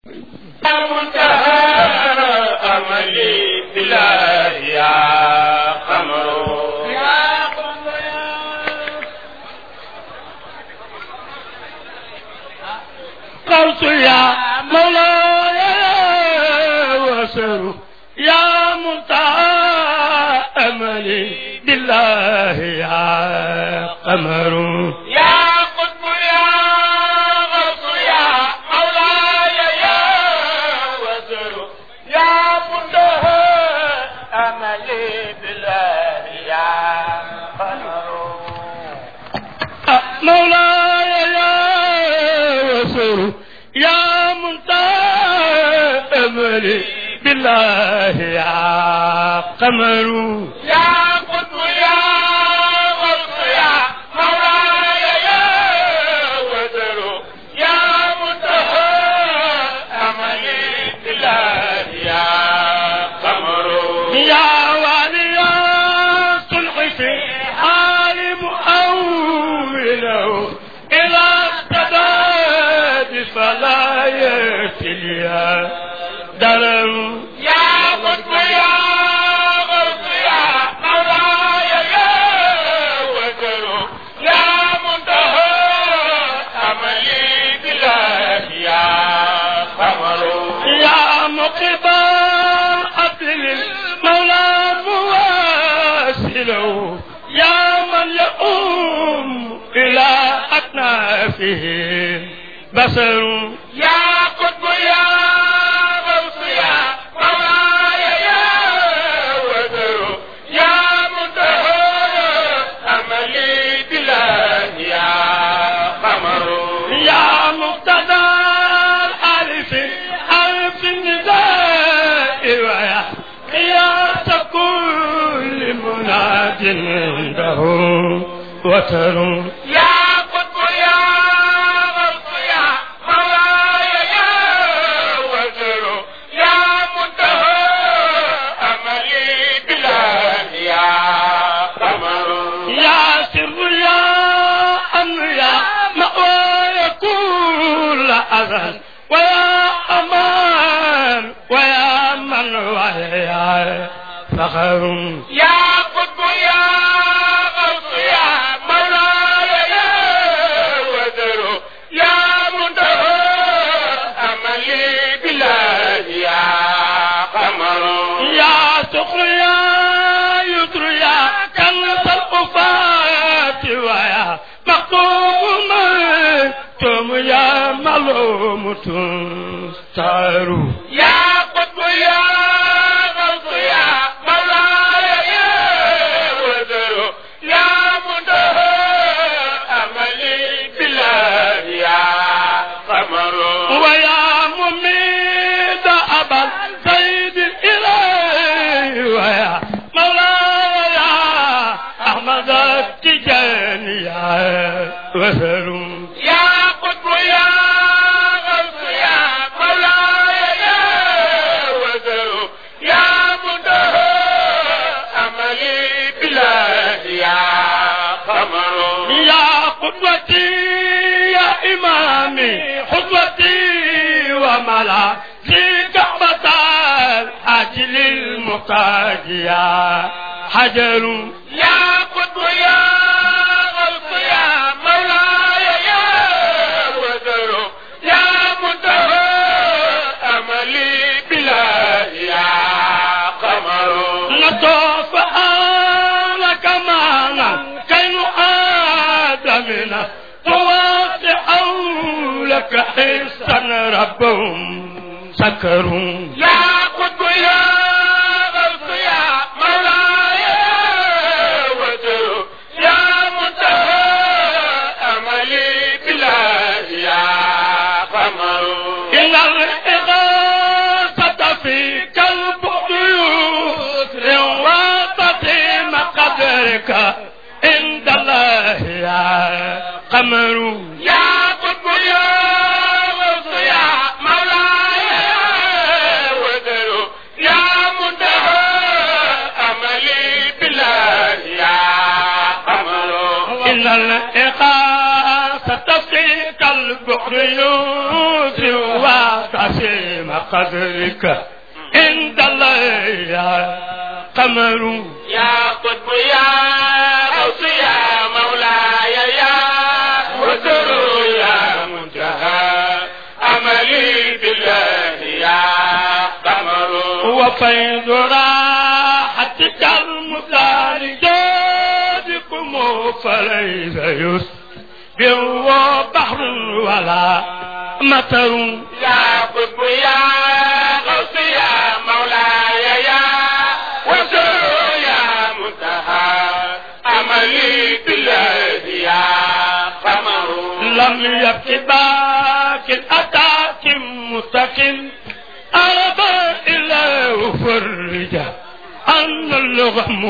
منتهى أملي بالله يا قمر يا قمر قلت يا مولاي وسر يا منتهى أملي بالله يا قمر يا قطب يا غوث يا مولاي يا وزر يا منتهى أملي بالله يا قمر مولاي يا وزر يا منتهى أملي بالله يا قمر يا قطب يا غوث يا مولاي يا وزر يا منتهى أملي بالله يا قمر يا والي صلح في حال مؤوله إلى السداد فلا يتليا درر يا قطب يا غوث يا مولاي يا وزر يا منتهى أملي بالله يا قمر يا مقبا أبل المولى مواسله يا من يؤم إلى أكنافه بصر يا قطب يا غوث يا مولاي يا وزر يا منتهى أملي بالله يا قمر يا مقتدى الألف ألف النداء ويا قياس كل مناد عنده وتر يا قطب يا غوث يا مولاي يا وزر يا منتهى أملي بالله يا قمر يا سر يا أمر يا مأوى كل أذى ويا أمان ويا من ويا فخر يا قطب يا غوث يا مولاي يا وزر يا منتهى أملي بالله يا قمر يا سخر يا يسر يا كنز الأفات ويا مقوم ميتم يا ملوم تستار يا قطب يا غوث يا مولاي يا وزر يا منتهى أملي بالله يا قمر ويا مميت أبا سيد إليه ويا مولاي يا أحمد التجاني يا وزر يا قطب يا غوث يا مولاي يا وزر يا منتهى أملي بالله يا قمر يا قدوتي يا إمامي قدوتي وملا في كعبة الحاجل المقاد يا حجر يا قطب يا غوث يا مولاي يا وزر يا منتهى أملي بالله يا قمر نطوف لك معنا كي آدمنا تواسع لك حسا ربهم سكروا يا قطب يا غوث يا مولاي يا وزر يا منتهى أملي بالله يا قمر إن الإغاثة فيك البعد يسر وتقيم قدرك عند الله يا قمر يا قطب يا غوث يا مولاي يا وزر يا منتهى أملي بالله يا قمر إن الإغاثة فيك البحر يوسف عظيم قدرك عند الله يا قمر يا قطب يا غوث يا مولاي يا وزر يا منتهى أملي بالله يا قمر وفيض راحتك المثال جادكم فليس يسبع بحر ولا مطر يا قطب يا غوث يا مولاي يا وزر يا منتهى أملي بالله يا قمر لم يبك باك أتاك مستقيم أربى إلا فرج أن اللغم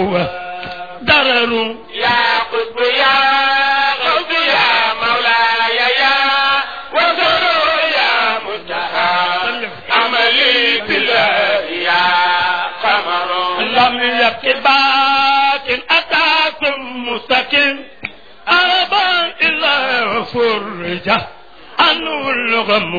ودرر يا قطب يا غوث يا مولاي يا وزر يا منتهى عملي بالله يا قمر لم يبك باك أتاك مستقيم أربى إلا فرج أن اللغم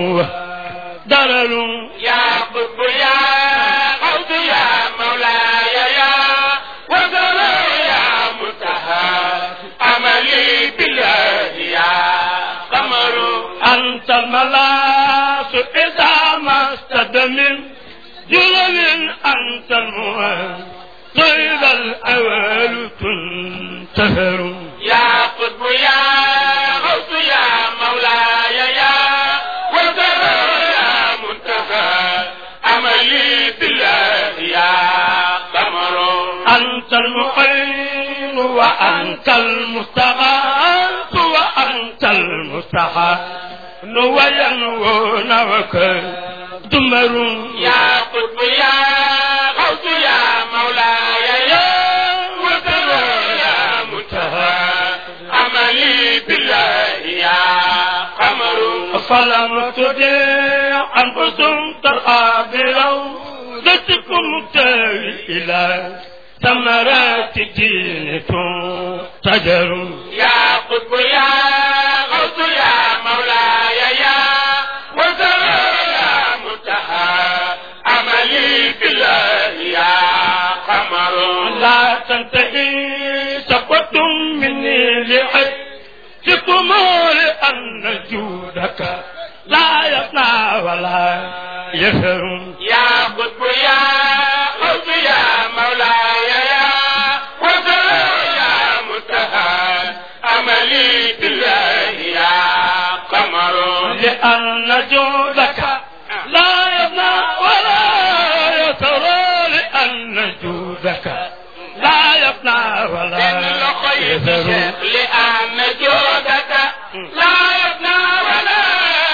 ودرر يا قطب يا غوث يا مولاي يا وزر يا منتهى عملي بالله يا قمر أنت الملاس إذا ما استدم جلل أنت الموال طيب الأول تنتهر يا قطب يا غوث يا مولاي يا وزر يا منتهى أملي بالله يا قمر أنت المعين وأنت المستغاث وأنت المستحى وينوون وكدمر يا قطب يا غوث يا مولاي يا وزر يا منتهى أملي بالله يا قمر فلم تدع أنفسهم ترعى بروضتكم تاوي إلى ثمرات الدين تجر يا قطب يا غوث يا مولاي يا وزر يا منتهى أملي بالله يا قمر لا تنتهي سقط مني لحجكم لأن جودك لا يفنى ولا يفر يا قطب يا غوث يا مولاي يا وزر يا منتهى أملي بالله يا قمر لأن جودك لا يفنى ولا يترى لأن جودك لا يفنى ولا إن لقيت يذر شيخ لأن جودك لا يفنى ولا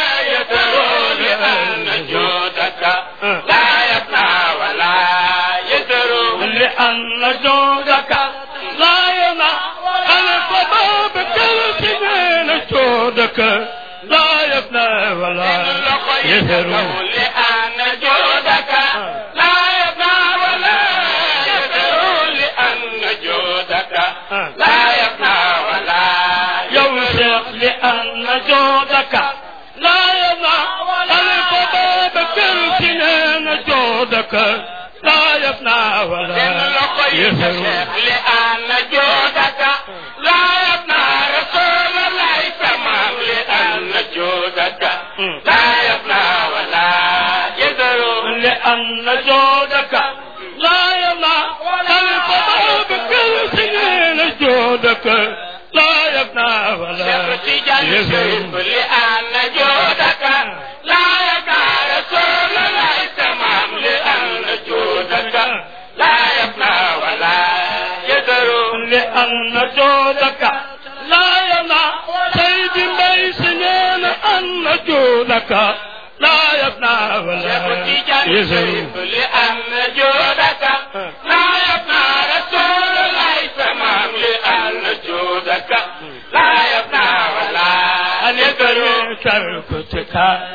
يذر لأن جودك لا يفنى ولا يذر لأن جودك لا ينع الفضاء بكل سنين جودك لا يفنى ولا إن لقيت يذر لأن جودك لا يفنى ولا يذر لأن جودك لا يفنى ولا يوسف لأن جودك لا ينع الفضاء بكل سنين جودك لا يفنى ولا يذر لأن جودك لا يفنى رسول الله تمام لأن جودك لا يفنى ولا يذر لأن جودك لا يمنع الفضاء بكل سنين جودك لا يفنى ولا تجعل يذر لأن جودك لا يفنى رسول الله تمام لأن جودك لا يفنى ولا يذر لأن جودك لا يمنع سيد بي سنين أن جودك لا يفنى ولا يزر لأن جودك لا يفنى رسول الله تمام لأن جودك لا يفنى ولا يذر تركتك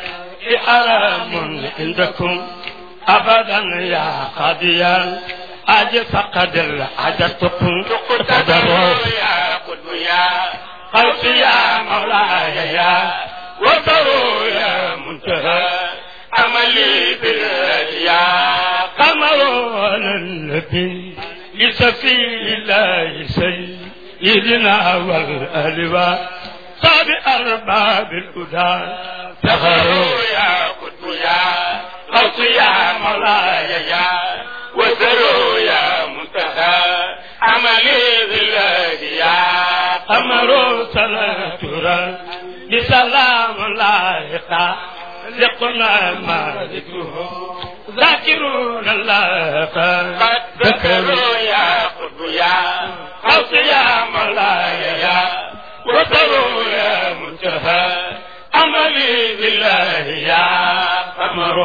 حرام عندكم أبدا يا قاضيا أجل فقد الحدثكم تقدروا يا قدم يا قلبي يا مولاي يا وطروا يا منتهى عملي بالأشياء قمر على النبي لسفي الله سيدنا والألواء صاب أرباب الهدى سخروا يا قطب يا غوث يا مولاي يا وزروا يا منتهى عملي بالأشياء قمر صلاة بسلام لايقا لقنا ما ذكره ذاكرون الله قد ذكروا يا قطب يا غوث يا مولاي يا وزروا يا منتهى عملي بالله يا قمر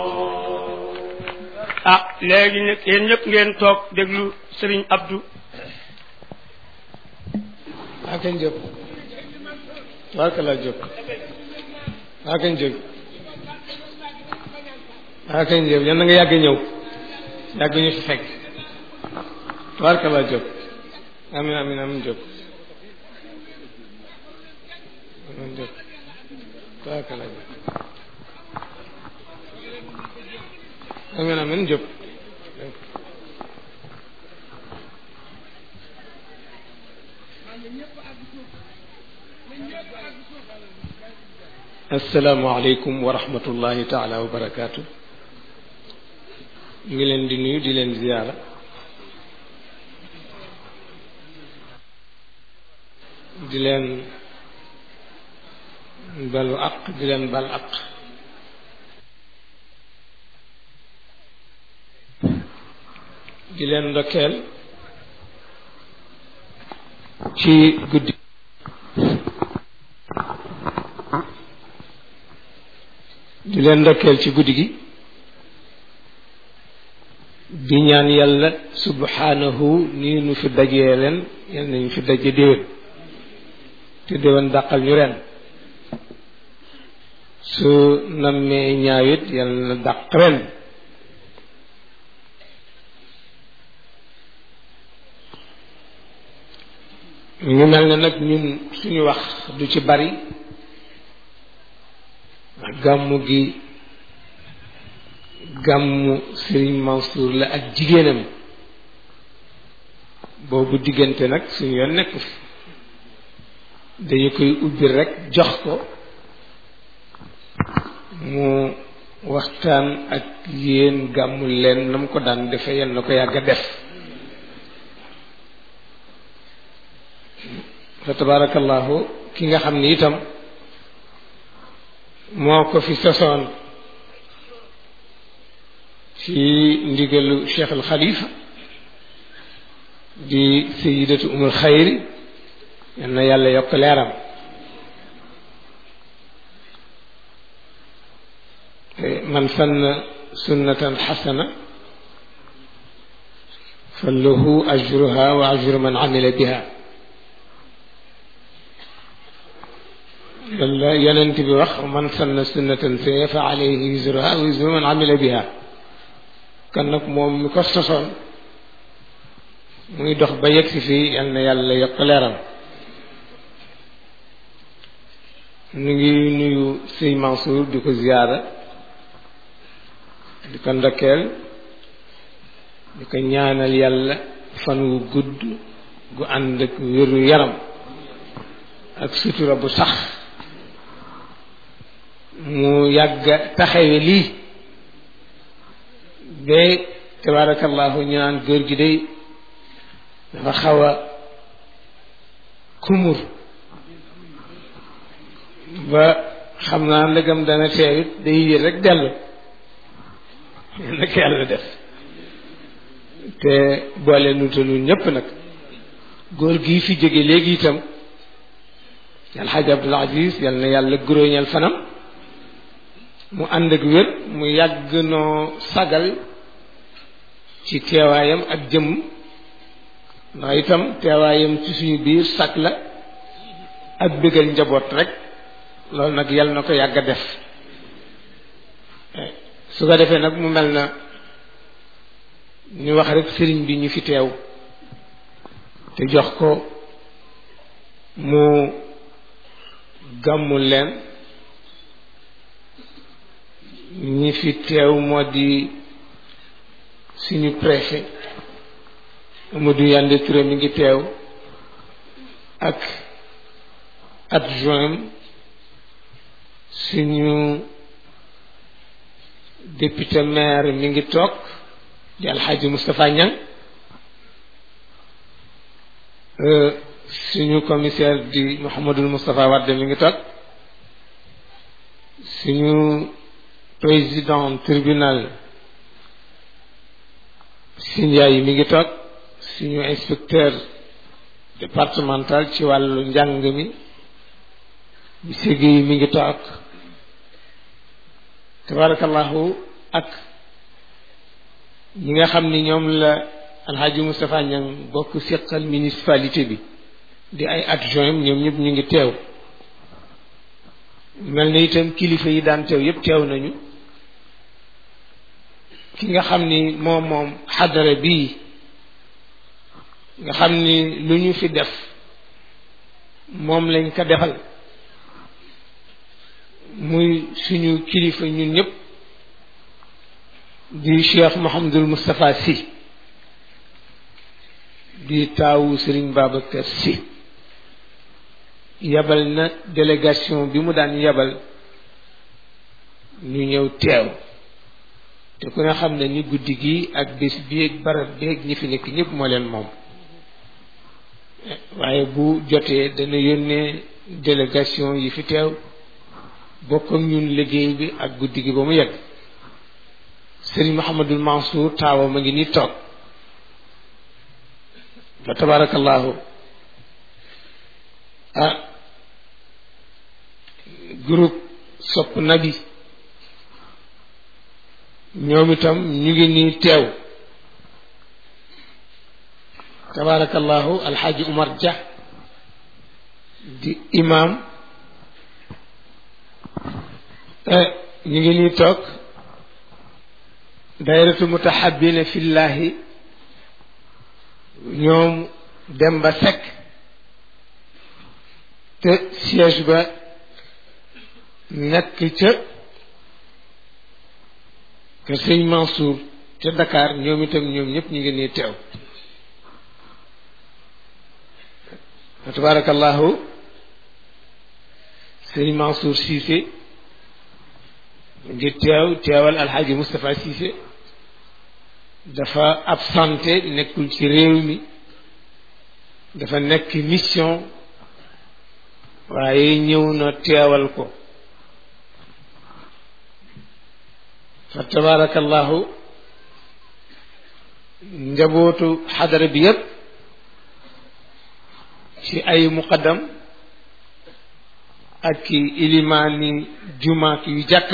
ah léegi nag yéen ñëpp ngeen toog déglu Serigne Abdou waa kañ jóg waa ka laa jóg waa kañ jóg waa kañ jóg yan na nga yàgg ñëw yàgg ñu fi fekk waa ka laa jóg amin amin amin jóg amin jóg waa ka laa jóg amin amin jóg asalaamaaleykum wa rahmatullahi taala wa barakaatu ñu ngi leen di nuyu di leen ziyaara di leen balu aq di leen bal aq di leen ndokkeel ci guddi di leen ndokkeel ci guddi gi di ñaan yàlla subhanahu nii nu fi dajee leen yal nañu fi daje déwén te déwén dàqal ñu ren su nammee ñaawit yal na dàq ren ñu mel ne nag ñun suñu wax du ci bari gàmmu gi gàmmu Serigne Mansour la ak jigéenam boobu diggante nag suñu yoon nekku fi dañu koy ubbi rek jox ko mu waxtaan ak yéen gàmmu leen na mu ko daan defe yal na ko yàgg a def fa tabarakallahu ki nga xam ni itam moo ko fi sosoon ci ndigalu cheikh al xalifa di sayidatu umul xayri yal na yàlla yokk leeram man sanna sunnatan xasana fa lahu ajruha wa ajru man amila biha yàlla yonent bi wax man sanna sunnatan sayyi'a fa alayhi wizruha wa wizru man amila biha kon nag moom mi ko sosoon muy dox ba yegg si fii yal na yàlla yokk leeram ñu ngi nuyu sëñ Mansour di ko ziyaara di ko ndokkeel di ko ñaanal yàlla fan wu gudd gu ànd ak wéru yaram ak sutura bu sax mu yàgg taxawe lii ba tabarakallahu ñu naan góor gi day dafa xaw a kumur ba xam naa ndegam dana teewit day yër rek dellu nag yàlla def te boole nu te nun ñëpp nag góor gii fi jóge léegi itam alxaaji abdul aziz yal na yàlla guróoñal fanam mu ànd ak wér mu yàgg noo sagal ci teewaayam ak jëmm ndax itam teewaayam ci suñu biir sag la ak bëggal njaboot rek loolu nag yal na ko yàgg a def su ko defee nag mu mel na ñu wax rek sëriñ bi ñu fi teew te jox ko mu gàmmul leen ñi fi teew moo di suñu préfet Amadou Yande Touré mi ngi teew ak adjoint suñu député maire mi ngi toog di alxaaji Moustapha Niang suñu commissaire di Mouhamadul Moustapha Wade mi ngi toog suñu président tribunal Sindiaye mi ngi toog suñu inspecteur départemental ci wàllu njàng mi monsieur Guèye mi ngi toog tabarakallahu ak ñi nga xam ni ñoom la alhaji Moustapha Niang bokk seqal municipalité bi di ay adjoint ñoom ñëpp ñu ngi teew mel na itam kilifa yi daan teew yëpp teew nañu ki nga xam ni moom moom xadara bii nga xam ni lu ñu fi def moom lañ ko defal muy suñu kilifa ñun ñëpp di cheikh Mouhamadul Moustapha Sy di taawu Serigne Babacar Sy yabal na délégation bi mu daan yabal ñu ñëw teew te ku ne xam ne ni guddi gi ak bés bi ak barab bi ak ñi fi nekk ñëpp moo leen moom waaye bu jotee dana yónnee délégation yi fi teew bokk ak ñun liggéey bi ak guddi gi ba mu yegg Serigne Mouhamadul Mansour taawa ma ngi ni toog fa tabarakallahu ah groupe sopp nabi ñoom itam ñu ngi nii teew tabarakallahu alxaaji Umar Dia di imam ñu ngi nii toog dayratu mutahabina fillahi ñoom dem ba sekk te siège ba nekk ca kër sëñ Mansour ca Dakar ñoom itam ñoom ñëpp ñu ngi nii teew wa tabarakallahu sëñ Mansour Cissé ngi teew teewal alxaaji Moustapha Cissé dafa absenté nekkul ci réew mi dafa nekk mission waaye ñëw na teewal ko fa tabarakallahu njabootu xadara bi yépp ci ay muqaddam ak ilimaani jumaat yu jàkk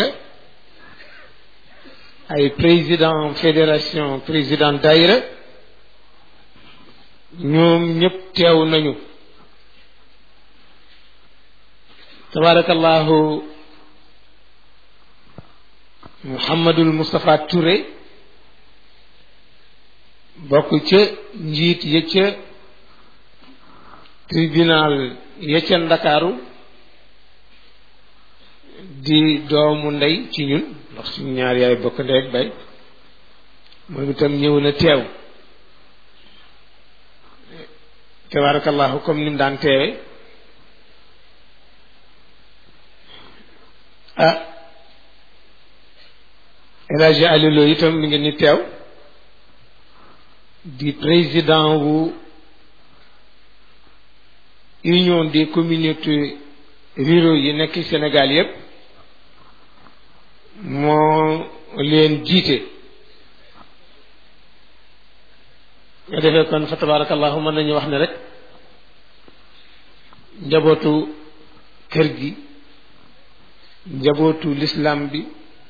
ay président fédération président daïra ñoom ñëpp teew nañu tabarakallahu Mouhamadul Moustapha Touré bokk ca njiit ya ca tribunal ya ca Ndakaaru di doomu ndey ci ñun ndax suñu ñaar yaay bokk ndey ak bay moom itam ñëw na teew tabarakallahu comme ni mu daan teewe ah El Hadji Alilo itam mi ngi ni teew di président wu union des communautés ruraux yi nekk Sénégal yépp moo leen jiite nga defee kon fa tabarakallahu mën nañu wax ne rek njabootu kër gi njabootu l'islam bi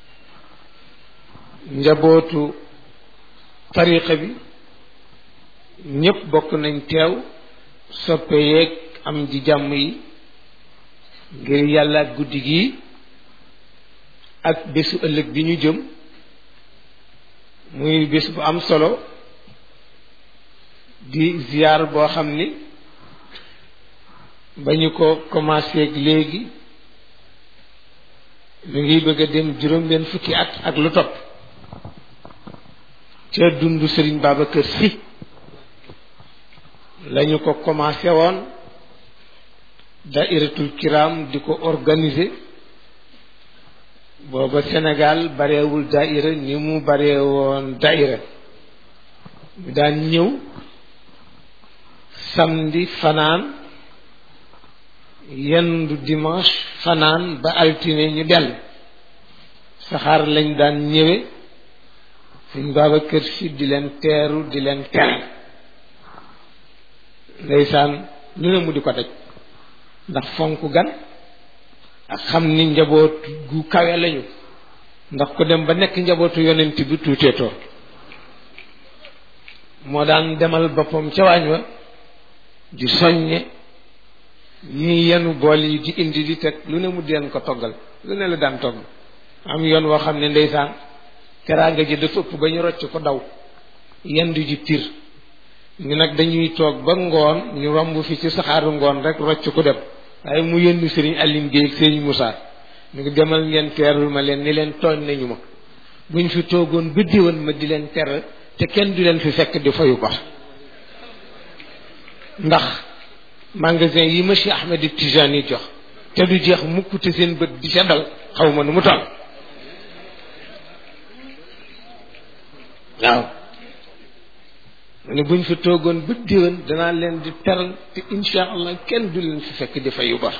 njabootu tariqa bi ñépp bokk nañ teew soppe yeeg am ji jàmm yi ngir yàlla ak guddi gi ak bésu ëllëg bi ñu jëm muy bés bu am solo di ziyaar boo xam ni ba ñu ko commencé ak léegi mi ngi bëgg a dem juróom-benn fukki at ak lu topp ca dundu Sëriñ Babacar Sy lañu ko commencé woon dairatul kiram di ko organiser booba Sénégal bareewul daira ni mu baree woon daira ñu daan ñëw samedi fanaan yendu dimanche fanaan ba altine ñu dellu saxaar lañ daan ñëwe suñ Babacar Si di leen teeru di leen teral ndeysaan lu ne mu di ko daj ndax fonk gan ak xam ni njaboot gu kawe lañu ndax ku dem ba nekk njabootu yonent bi tuuteetoo moo daan demal boppam ca waañ wa di soññe ñii yenu bool yi di indi di teg lu ne mu di leen ko toggal lu ne la daan togg am yoon woo xam ne ndeysaan teraanga ji dafa ëpp ba ñu rocc ko daw yendu ji tir ñu nag dañuy toog ba ngoon ñu romb fi ci saxaaru ngoon rek rocc ko dem waaye mu yëndu sëriñ Aline Gueye ak sëriñ Moussa ñu ngi demal ngeen teerul ma leen ni leen tooñ nañu ma buñ fi toogoon ba diwan ma di leen teral te kenn du leen fi fekk di fayu bor ndax magasin yi ma Cheikh Ahmed Tijani jox te du jeex mukk te seen bët di ca dal xaw ma nu mu toll waaw mu ne buñ fi toogoon ba diwan danaa leen di teral te insha allah kenn du leen fi fekk di fayu bor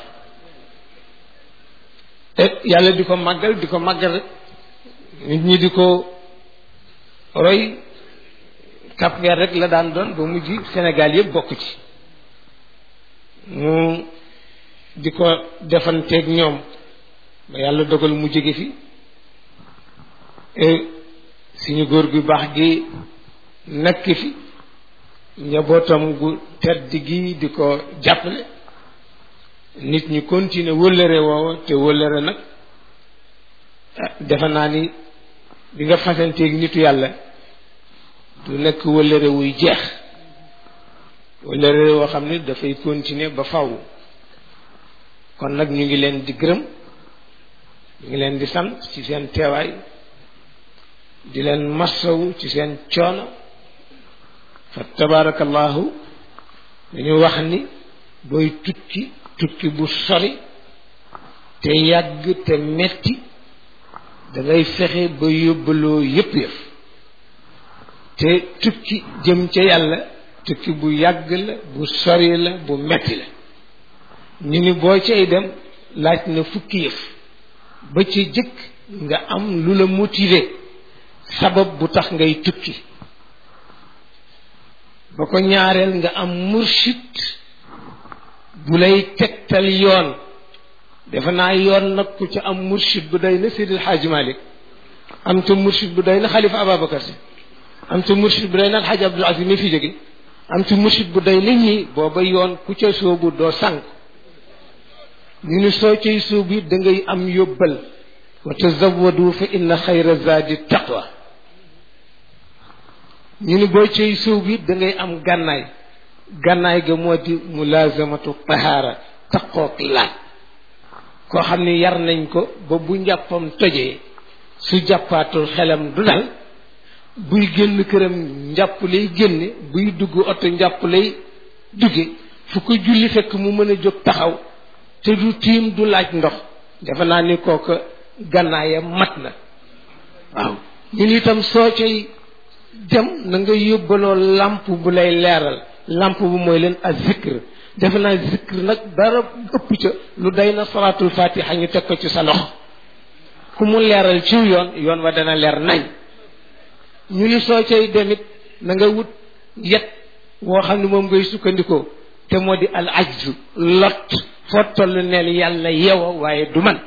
te yàlla di ko màggal di ko màggal rek nit ñi di ko roy Cap Vert rek la daan doon ba mujj Sénégal yëpp bokk ci mu di ko defanteeg ñoom ba yàlla dogal mu jóge fi suñu góor gu baax gi nekk fi njabootam gu tedd gi di ko jàppale nit ñi continuer wëllëre woowa te wëllëre nag defe naa ni di nga fasanteeg nitu yàlla du nekk wëllëre wuy jeex wëllëre woo xam ne dafay continuer ba faw kon nag ñu ngi leen di gërëm ñu ngi leen di sant ci seen teewaay di leen massawu ci seen coono fa tabarakallahu dañu wax ni booy tukki tukki bu sori te yàgg te metti dangay fexe ba yóbbaloo yëpp yëf te tukki jëm ca yàlla tukki bu yàgg la bu sori la bu metti la ñu ni boo cay dem laaj na fukki yëf ba ci jëkk nga am lu la motiver sabab bu tax ngay tukki ba ko ñaareel nga am murshid bu lay tegtal yoon defe naa yoon nag ku ca am murshid bu day na Seydil Hadji Malick am ca murshid bu day na Xalifa Ababacar Si am ca murshid bu day na Alxaaji Abdul Aziz mi fi jóge am ca murshid bu day na ñi booba yoon ku ca soobu doo sànk ñu ni soo cay soobu da ngay am yóbbal wa tazawadu fa inna xayra zaadi taqwa ñu ni boo cay soobu it da ngay am gànnaay gànnaay ga moo di mulazamatu tahaara taqoog laaj koo xam ni yar nañ ko ba bu njàppam tojee su jàppaatul xelam du dal buy génn këram njàpp lay génne buy dugg oto njàpp lay dugge fu ko julli fekk mu mën a jóg taxaw te du tiim du laaj ndox defe naa ni kooka gànnaayam mat na waaw ñun itam soo cay dem na nga yóbbaloo làmp bu lay leeral làmp bu mooy leen a zikr defe naa zikr nag dara ëpp ca lu day na salaatul fatiha ñu teg ko ci sa loxo ku mu leeral ci yoon yoon wa dana leer nañ ñu ni soo cay demit na nga wut yet woo xam ne moom ngay sukkandikoo te moo di al ajzu lot foo toll neel yàlla yewa waaye du man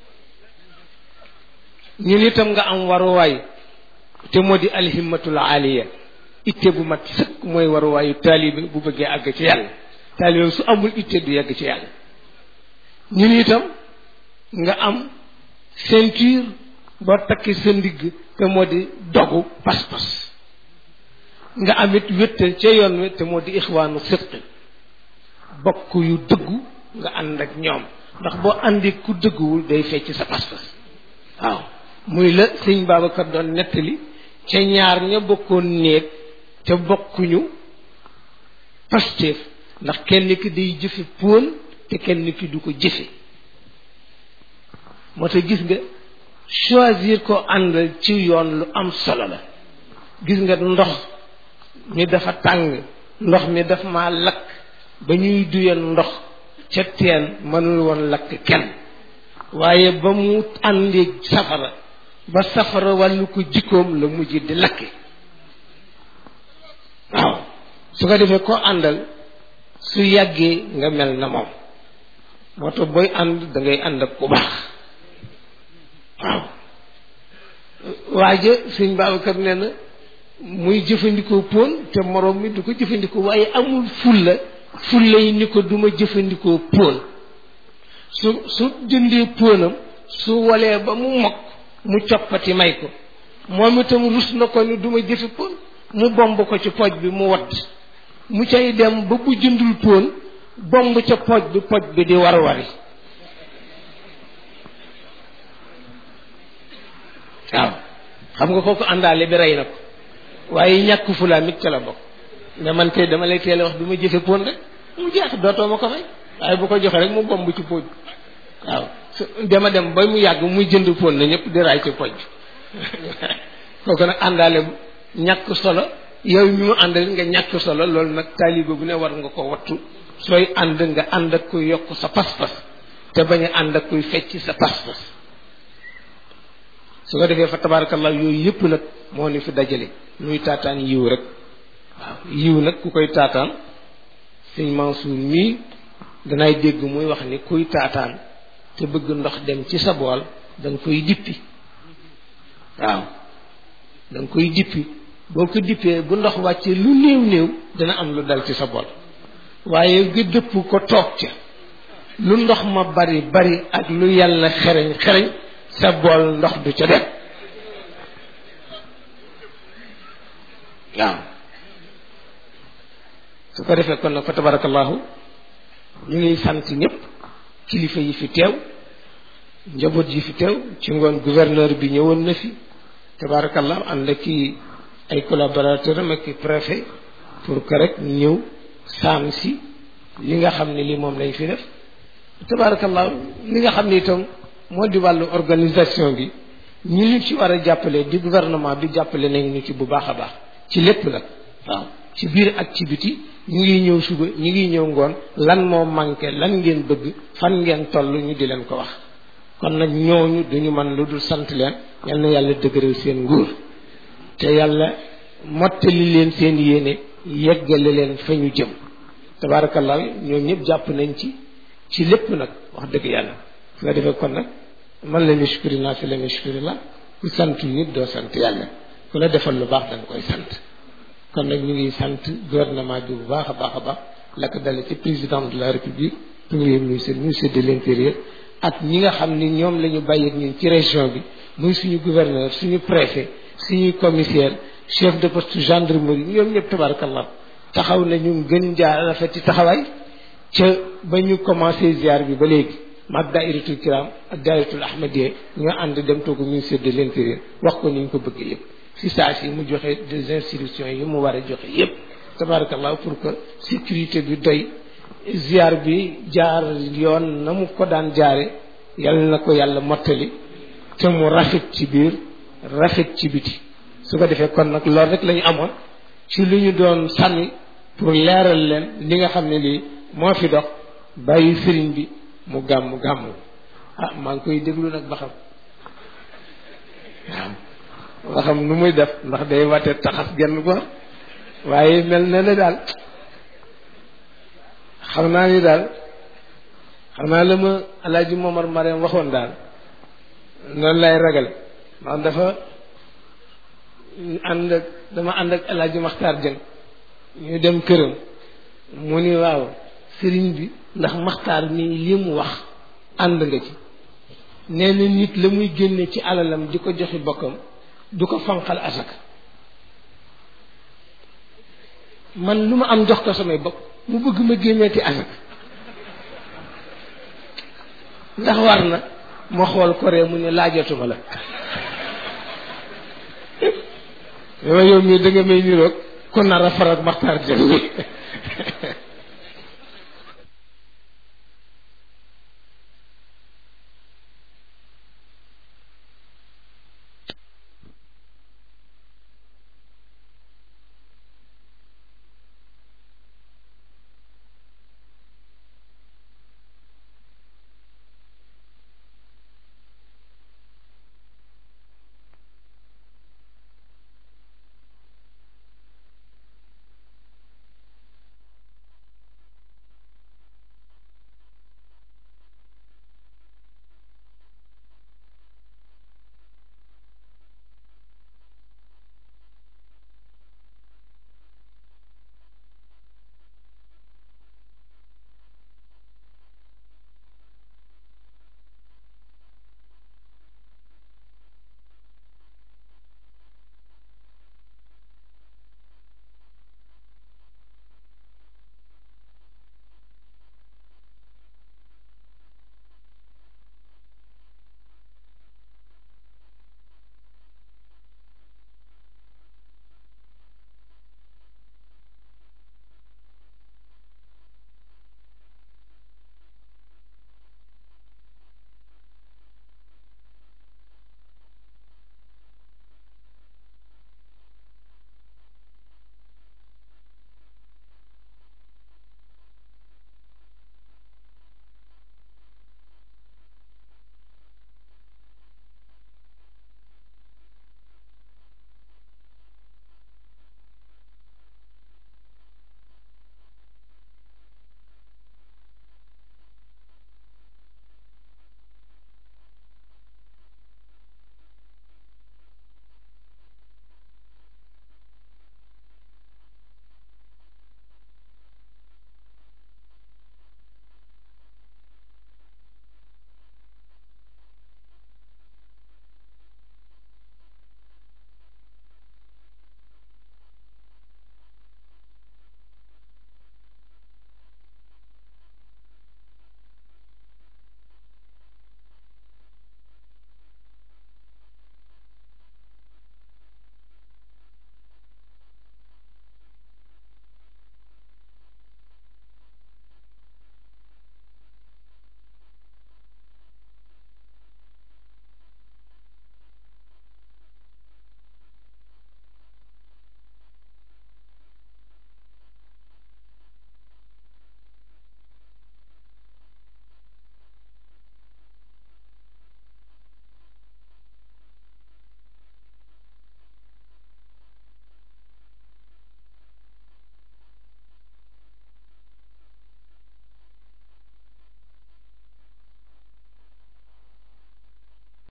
ñu ni itam nga am waruwaay te moo di alhimmatul aliya itte bu mat sëkk mooy waruwaayu taalibe bu bëggee àgg ci yàlla taalibe su amul itte du yegg ci yàlla ñu ni itam nga am ceinture boo takki sa ndigg te moo di dogu pas-pas nga amit wéttal ca yoon wi te moo di ixwaanu sidq bokk yu dëggu nga ànd ak ñoom ndax boo àndi ku dëgguwul day fecc sa pas-pas waaw muy la sëñ Babacar doon nettali ca ñaar ña bokkoon néeg te bokkuñu Pastef ndax kenn ki day jëfe póon te kenn ki du ko jëfe moo tax gis nga choisir ko àndal ci yoon lu am solo la gis nga ndox mi dafa tàng ndox mi dafa ma lakk ba ñuy duyal ndox ca teen mënul woon lakk kenn waaye ba mu àndee safara ba safara wàllu ko jikkoom la mujj di lakke waaw su ko defee koo àndal su yàggee nga mel na moom moo tax booy ànd da ngay ànd ak ku baax waaw waaja sëñ Babacar nee na muy jëfandikoo póon te moroom mi du ko jëfandikoo waaye amul fulla fulla yi ni ko duma jëfandikoo póon su su jëndee póonam su walee ba mu mokk mu coppati may ko moom itam rus na ko ni duma jëfe póon mu bomb ko ci pooj bi mu wadd mu cay dem ba bu jëndul póon bomb ca pooj bi pooj bi di war wari waaw xam nga kooku àndaale bi rey na ko waaye ñàkk fulaa mit ca la bokk ne man tey dama lay teel a wax du ma jëfe póon rek mu jeex dootoo ma ko fay waaye bu ko joxe rek mu bomb ci póoj waaw su dama dem ba mu yàgg muy jënd póon na ñëpp di raay ci pooj kooku nag àndaale ñàkk solo yow mi mu àndal nga ñàkk solo loolu nag taaliba bu ne war nga ko wattu sooy ànd nga ànd ak kuy yokk sa pas-pas te bañ a ànd ak kuy fecc sa pas-pas su ko defee fa tabarakallah yooyu yëpp nag moo ni fi dajale nuy taataan yiw rek waaw yiw nag ku koy taataan sëñ Mansour mii danay dégg muy wax ni kuy taataan te bëgg ndox dem ci sa bool da nga koy dippi waaw da nga koy dippi boo ko dippee bu ndox wàccee lu néew néew dana am lu dal ci sa bool waaye nga dëpp ko toog ca lu ndox ma bari bari ak lu yàlla xereñ xereñ sa bool ndox du ca dem waaw su ko defee kon nag fa tabarakallahu ñu ngi sant ñëpp kilifa yi fi teew njaboot yi fi teew ci ngoon gouverneur bi ñëwoon na fi tabarakallahu ànd ak ki ay collaborateur am ak préfet pour que rek ñëw saam si li nga xam ne li moom lañ fi def tabarakallahu li nga xam ne itam moo di wàllu organisation bi ñi ñu ci war a jàppale di gouvernement bi jàppale nañ ñu ci bu baax a baax ci lépp nag waaw ci biir ak ci biti ñu ngi ñëw suba ñu ngi ñëw ngoon lan moo manqué lan ngeen bëgg fan ngeen toll ñu di leen ko wax kon nag ñooñu duñu man lu dul sant leen yal na yàlla dëgëral seen nguur te yàlla mottali leen seen yéene yeggale leen fa ñu jëm tabaarakallah ñoom ñëpp jàpp nañ ci ci lépp nag wax dëgg yàlla su nga defee kon nag man la nushkuri naa fi la nushkuri la ku sant nit doo sant yàlla ku la defal lu baax da nga koy sant kon nag ñu ngi sant gouvernement bi bu baax a baax a baax la ko dale ci président de la république premier ministre ministre de l'intérieur ak ñi nga xam ni ñoom la ñu bàyyi ñun ci région bi muy suñu gouverneur suñu préfet suñu commissaire chef de poste gendarmerie ñoom ñëpp tabarakallah taxaw nañu gën jaar rafet ci taxawaay ca ba ñu commencé ziar bi ba léegi maag dairatul kiram ak dairatul ahmadiya ñoo ànd dem toogu ministère de l'intérieur wax ko ni ñu ko bëgg yëpp si saa si mu joxe des instructions yi mu war a joxe yëpp tabarakallah pour que sécurité bi doy ziar bi jaar yoon na mu ko daan jaare yàlla na ko yàlla mottali te mu rafet ci biir rafet ci biti su ko defee kon nag loolu rek la ñu amoon ci lu ñu doon sànni pour leeral leen li nga xam ne lii moo fi dox bàyyi sëriñ bi mu gàmm gàmm ah maa ngi koy déglu nag ba xam waaw ba xam nu muy def ndax day wate taxas genn góor waaye mel na ne daal xam naa ni daal xam naa la ma alaaji Momar Mariam waxoon daal noonu lay ragal ndax dafa ànd ak dama ànd ak alaaji Maxtaar Jëng ñu dem këram mu ni waaw sëriñ bi ndax maxtaar mii li mu wax ànd nga ci nee na nit la muy génne ci alalam di ko joxi bokkam du ko fanqal asaka man lu ma am jox ko samay bokk mu bëgg ma génneeti asaka ndax war na ma xool ko ree mu ne laajatuma la dama yow mii da nga may niroog kon nar a farak maxtaar jël